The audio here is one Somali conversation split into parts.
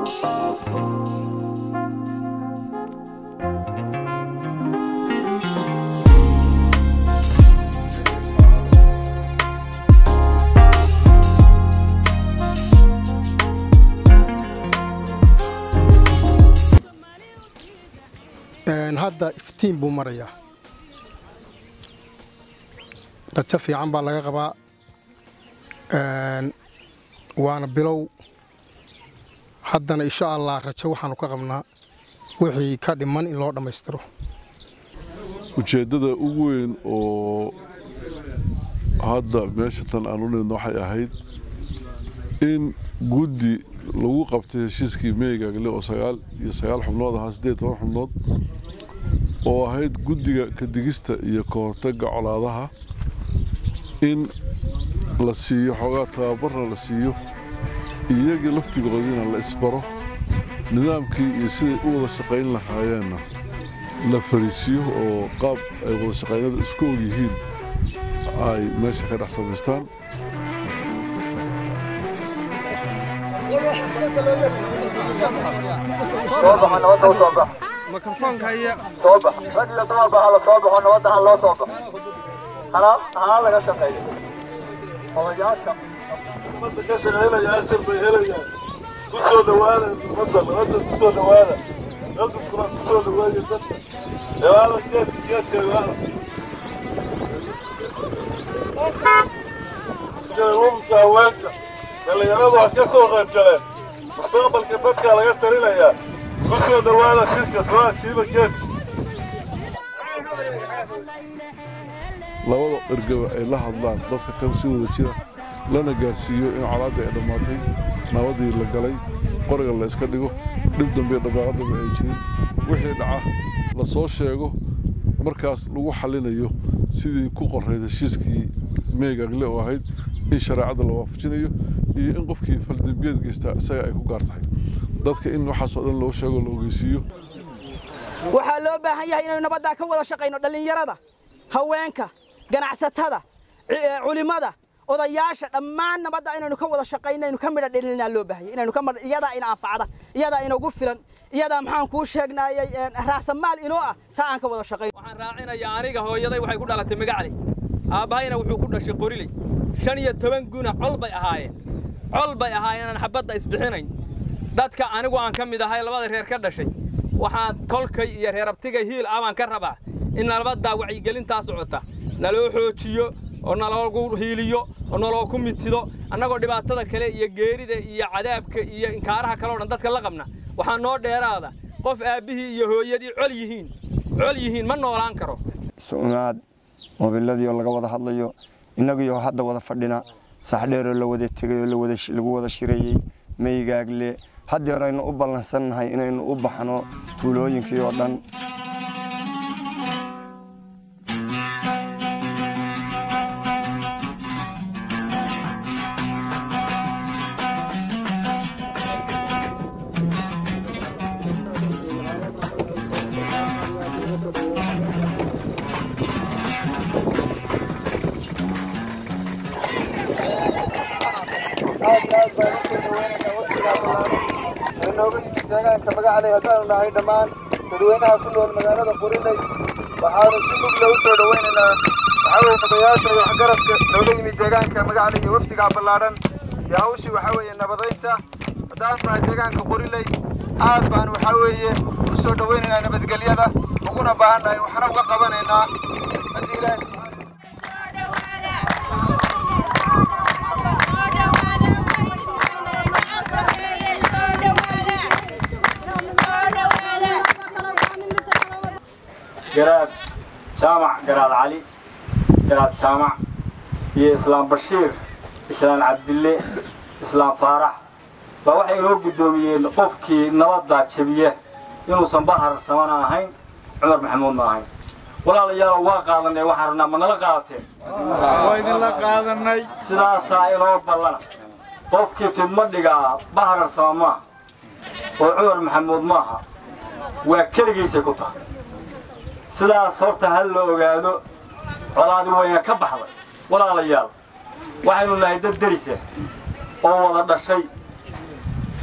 hadda iftiin buu marayaa rajo fiican baa laga qabaa waana bilow haddana insha allah rajo waxaanu ka qabnaa wixii ka dhiman in loo dhammaystiro ujeeddada ugu weyn oo hadda meesha tan aan u nimidna waxay ahayd in guddi lagu qabtay heshiiskii meygaagle oo sagaal iyo sagaal xubnood ahaa siddeed toban xubnood oo ahayd guddiga kadigista iyo ka hortagga colaadaha in la siiyo xoogaa tababarna la siiyo iyagii laftigoodiina la isbaro nidaamkii iyo siday u wada shaqayn lahaayeenna la fariisiyo oo qaab ay wada shaqaynada isku og yihiin ay meesha ka dhex samaystaan mikrofoonka iyo soo bax rag iyo dumarba hala soo baxo nabadda ha loo soo baxo hana hana laga shaqeeyo odayaasha ummadda ka shaqaynaya ajar bay helayaan ku soo dhawaada ummadda nabadda ku soo dhawaada dadka kula ku soo dhawaaya dadka ewaala geedka geedka ewaala umka haweenka dhallinyaradu ha ka soo qayb galeen mustaqbalka dadkaa laga talinayaa ku soo dhawaada shirka soo ajiiba geedka labada ergaba ay la hadlaan dadka kan si wada jira lana gaarsiiyo in colaadda ay dhammaatay nabadii la galay qoriga la iska dhigo dhib dambe dhabaaqadaba ay jirin wixii dhaca la soo sheego markaas lagu xallinayo sidii ku qorayd heshiiskii meegagle oo ahayd in shareecadda la waafajinayo iyo in qofkii faldembiyeed geystaa isaga ay ku gaar tahay dadka in waxaasoo dhan loo sheego la ogeysiiyo waxaa loo baahan yahay inaynu nabaddaa ka wada shaqayno dhallinyarada haweenka ganacsatada culimada odayaasha dhammaan nabadda inaynu ka wada shaqayno aynu ka midha dhelinaa loo baahanya inaynu ka midha iyadaa ina anfacda iyadaa inagu filan iyadaa maxaan kuu sheegnaayay raasamaal inoo ah taa aan ka wada shaqayno waxaan raacinayaa aniga hooyaday waxay ku dhalatay magacley aabbahayna wuxuu ku dhashay qoriley shan iyo toban guna col bay ahaayeen col bay ahaayeen aan xabadda isbixinayn dadka anigu aan ka mid ahay labada reer ka dhashay waxaan tolkay iyo reerabtigay hiil ah baan ka rabaa in nabaddaa wacyigelintaa socota naloo xoojiyo oo naloogu hiiliyo oo nalooku mitido annagoo dhibaatada kale iyo geerida iyo cadaabka iyo inkaaraha kale o dhan dadka la qabna waxaa noo dheeraada qof aabbihii iyo hooyadii col yihiin col yihiin ma noolaan karo su'unaad moobiladii oo laga wada hadlayo innagiioo hadda wada fadhina saxdheeroo la wada tegay oo lagu wada shirayey meygaagle haddeer aynu u ballansannahay inaynu u baxno tuulooyinkii oo dhan inooga yimid deegaanka magacaley haddaanu nahay dhammaan dadweynaha ku nool magaalada qurinay waxaanu si mugla u soo dhowaynaynaa waxaa weye odayaasha iyo waxgaradka nooga yimid deegaanka magacaley iyo wafdigaa ballaadhan iyo hawshii waxaa weeye nabadaynta haddaanu nahay deegaanka quriley aad baan waxaa weeye u soo dhowaynaynaa nabadgelyada uguna baahannahay waxna uga qabanaynaa haddii ilaahay garaad jaamac garaad cali garaad jaamac iyo islaam bashiir islaam cabdille islaam faarax baa waxay inoo guddoomiyeen qofkii nabadda jebiya inuusan bahar samana ahayn cumar maxamuudna ahayn walaalayaal waa qaadanay waxaan rabnaa ma nala qaadateen waa idinla qaadanay sidaasaa inoo ballana qofkii fidmo dhigaa bahar sama maaha oo cumar maxamuud maaha waa keligiisay ku tahay sidaas horta ha la ogaado colaadi wayna ka baxday walaalayaal waxaynu nahay dad derisa oo wada dhashay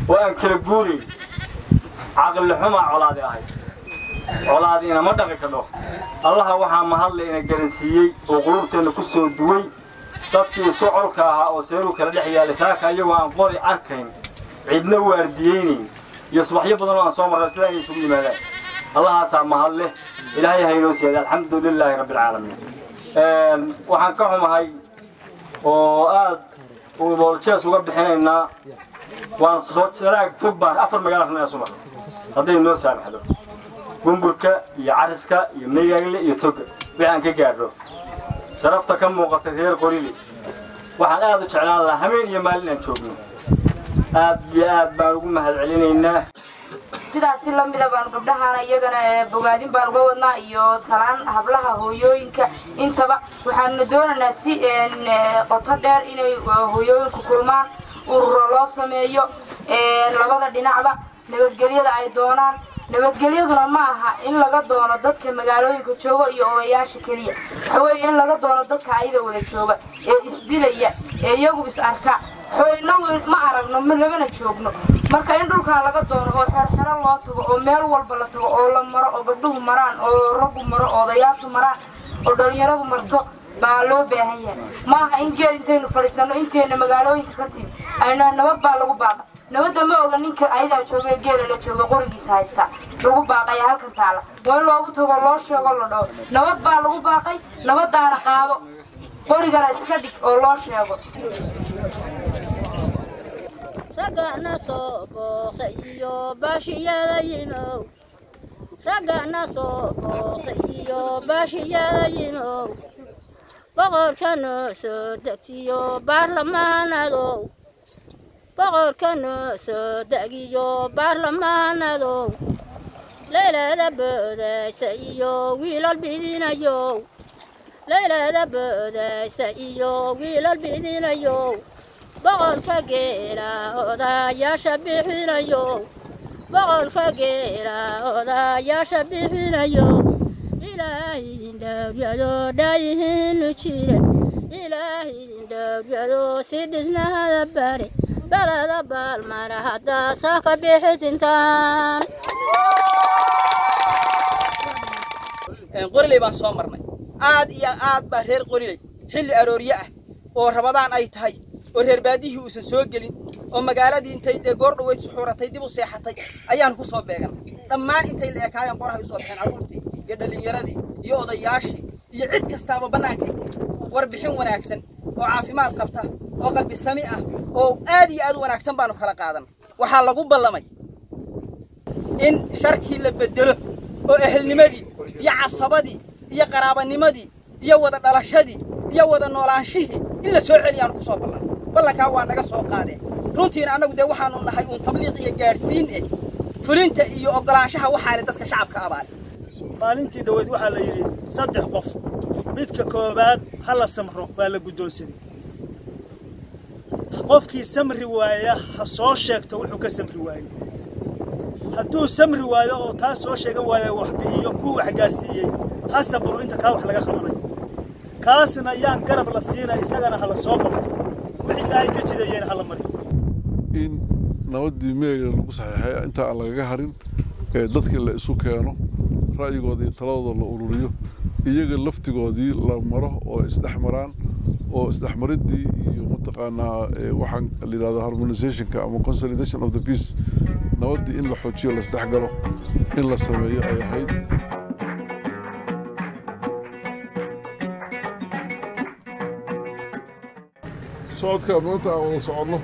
oo aan kala guurayn caqli xumaa colaadi ahayd colaadiina ma dhaqi kadho allaha waxaa mahadle ina garansiiyey oo qulubteenna ku soo duway dadkii socolka ahaa oo seeruu kala dhex yaalay saaka iyagoo aan qori arkayn cidna waardiyeynayn iyo subaxyo badan oo aan soo marray sidaa inay isugu yimaadaan allahaasaa mahad leh ilaahay haynoo siiyada alxamdu lilaahi rabbi alcaalamiin waxaan ka xumahay oo aad booljees uga bixinaynaa waan soo sanaag fog baan afar magaalo rabnaa subax hadday noo saamaxdo gumburka iyo cariska iyo meygaagle iyo toga wixii aan ka gaadho sharafta ka muuqata reer qorile waxaan aad u jeclaan lahaa habeen iyo maalin aan joogno aad iyo aad baan ugu mahad celinaynaa sidaasi lamida baan gabdhahana iyagana bogaadin baan uga wadnaa iyo salaan hablaha hooyooyinka intaba waxaanu doonaynaa si qoto dheer inay hooyooyinku kulmaan ururo loo sameeyo labada dhinacba nabadgelyada ay doonaan nabadgelyaduna ma aha in laga doono dadka magaalooyinka jooga iyo odayaasha keliya waxaweeye in laga doono dadka ayada wada jooga ee isdilaya ee iyagu is arka inagu ma aragno ma labana joogno marka in dhulkaa laga doono oo xerxero loo tago oo meel walba la tago oo la maro oo gabdhuhu maraan oo raggu maro oo odayaashu maraan oo dhallinyaradu marto baa loo baahan yahay ma aha in geed intaynu fadhiisanno intayna magaalooyinka ka timi ayna nabad baa lagu baaqa nabadda ma oga ninka ayadaa jooga geela la jooga qorigiisa haysta lagu baaqaya halkan taala waa in loogu tago loo sheego la dhaho nabad baa lagu baaqay nabadaana qaado qorigana iska dhig oo loo sheego raggana soo booqay iyo baashiyada yimow raggana soo booqay iyo baashiyada yimow boqorka noo soo degtiyo baarlamaanadow boqorka noo soo degiyo baarlamaanadow leylada boodaysa iyo wiilal bidinayow leylada boodaysa iyo wiilal bidinayow boqolka geela odayaasha bixinayo boqolka geela odayaasha bixinayo ilaahidin dhowryado dhaayihiinu jire ilaahidin dhowryado si dhisnahada bare balada baalmara haddaa saaka bixitintaan qoriley baan soo marnay aad iyo aad baa reer qoriley xilli aroorye ah oo rabadaan ay tahay oo reer baadihii uusan soo gelin oo magaaladii intay dee goor dhaweyd suxuuratay dib u seexatay ayaan ku soo beegan dhammaan intay la ekaayeen qorahay usoo baxeen carruurtii iyo dhallinyaradii iyo odayaashii iyo cid kastaaba bannaanka warbixin wanaagsan oo caafimaad qabta oo qalbi sami ah oo aad iyo aad u wanaagsan baanu kala qaadan waxaa lagu ballamay in sharkii la beddelo oo ehelnimadii iyo casabadii iyo qaraabanimadii iyo wada dhalashadii iyo wada noolaanshihii in la soo celiyaanu ku soo ballan ballankaa waa naga soo qaadeen runtiina annagu dee waxaanu nahay uun tabliiq iyo gaadhsiin eh fulinta iyo oggolaanshaha waxaa le dadka shacabka abaale maalintii dhoweyd waxaa la yidhi saddex qof midka koowaad ha la samro waa la guddoonsaday qofkii samri waaya ha soo sheegto wuxuu ka samri waayey hadduu samri waayo oo taa soo sheegan waayo wax bixiyo kuu wax gaadhsiiyey ha sabro inta kaa wax laga qabanayo kaasna ayaan garab la siinay isagana ha la soo qabto wixii ilaahay ka jidayeen ha la mariyo in nabaddii meega lagu saxiixay inta aan lagaga harin ee dadkii la isu keeno ra'yigooda iyo taladooda la ururiyo iyaga laftigoodii la maro oo isdhex maraan oo isdhexmaridii iyo mataqaanaa waxaan la yidhahdo harmonizationka ama consolidation of the peace nabaddii in la xoojiyo la isdhex galo in la sameeyo ay ahayd socodka maanta aan wada soconno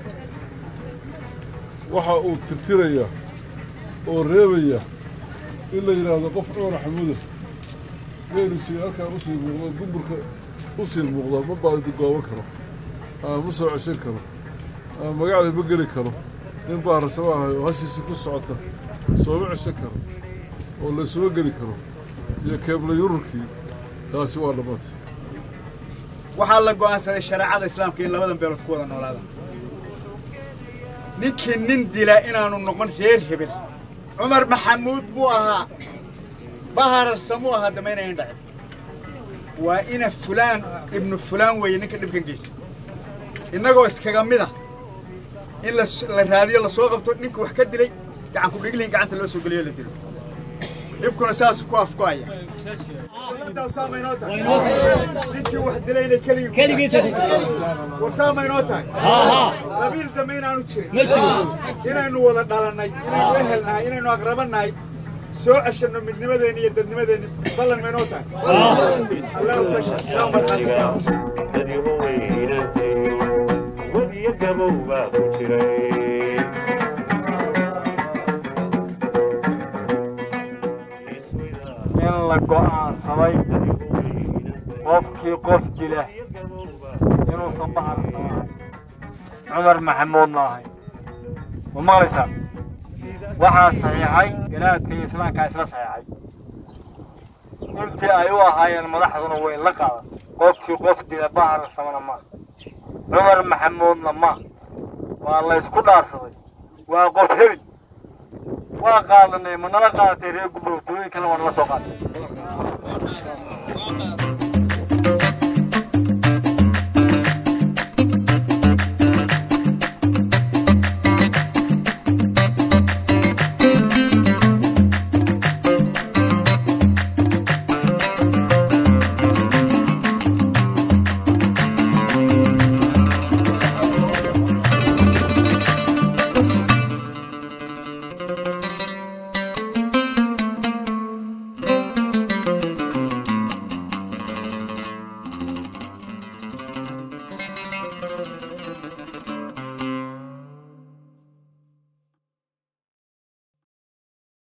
waxa uu tirtirayaa oo reebaya in la yidhaahdo qof cumar xamuuda geelisii halkaan usii muuqdo gumburka usii muuqda ma baadi gooban karo ama ma soo ceshan karo ama magacli ma geli karo nin baa rasama ahay oo hashiisii ku socota sooma ceshan karo oo laysuma geli karo iyo keebla yururkii taasi waa dhammaatay waxaa la go'aansaday shareecada islaamka in labadan beelood ku wada noolaada ninkii nin dila inaanu noqon reer hebel cumar maxamuud buu ahaa bahararsamuu ahaa damaynayan dhacin waa ina fulaan ibnu fulaan weeye ninka dhibkan geysta innagoo iskaga mid ah in la raadiyo lasoo qabto ninka wax ka dilay gacan ku dhiglin gacanta loo soo geliyo la dilo dhibkuna saas ku afkuhaya ninkii wax dilayna keligii war saama inoo tahay qabiil dambe inaanu jirin inaynu wada dhalannay inaynu ehelnahay inaynu aqrabannahay soo ceshanno midnimadeenni iyo dadnimadeenni ballan ma inoo tahay allahu fashal yaa markhaati in la go'aansaday qofkii qof dila inuusan bahar samahay cumar maxamuudna ahay ma maqlaysaa waxaa saxiixay galaadka iyo islaamkaa isla saxiixay intii ay u ahaayeen madaxduna way la qaadan qofkii qof dila bahar samana ma cumar maxamuudna ma waa laysku dhaarsaday waa qof heli waa qaadanay ma nala qaadatay reer gubrow tulooyin kale waa nala soo qaaday